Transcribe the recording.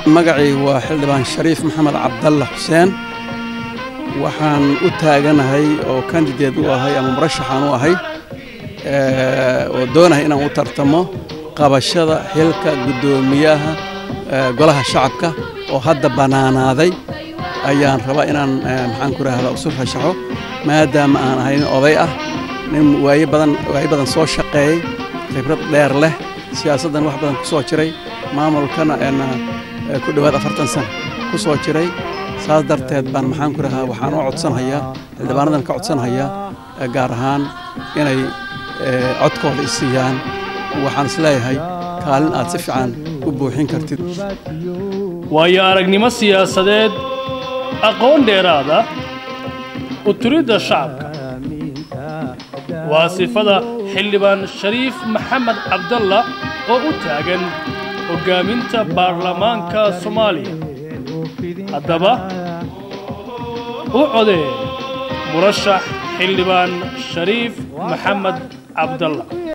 magacii waa xildhibaan shariif maxamed cabdalle xuseen waxaan u taaganahay oo kandideed u ahay ama murashaxaan u ahay oo doonahay inaan u tartamo qabashada xilka guddoomiyaha golaha shacabka oo hadda bannaanaaday ayaan rabaa inaan maxaan ku rahdaa usu rashaxo maadaama aan ahay nin oday ah nin waaye badan waaye badan soo shaqeeyey khibrad dheer leh siyaasaddan wax badan ku soo jiray maamulkana ku dhowaad afartan sana ku soo jiray saas darteed baan maxaan ku rahaa waxaan u codsanhayaa xildhibaanadan ka codsanhayaa gaar ahaan inay codkooda i siiyaan waxaan isleeyahay kaalin aad si fiican u buuxin kartid waayo aragnimo siyaasadeed aqoon dheeraada u turidda shacabka waa sifada xildhibaan shariif maxamed cabdalla oo u taagan hoggaaminta baarlamaanka soomaaliya haddaba u codee murashax xildhibaan shariif maxamed cabdalla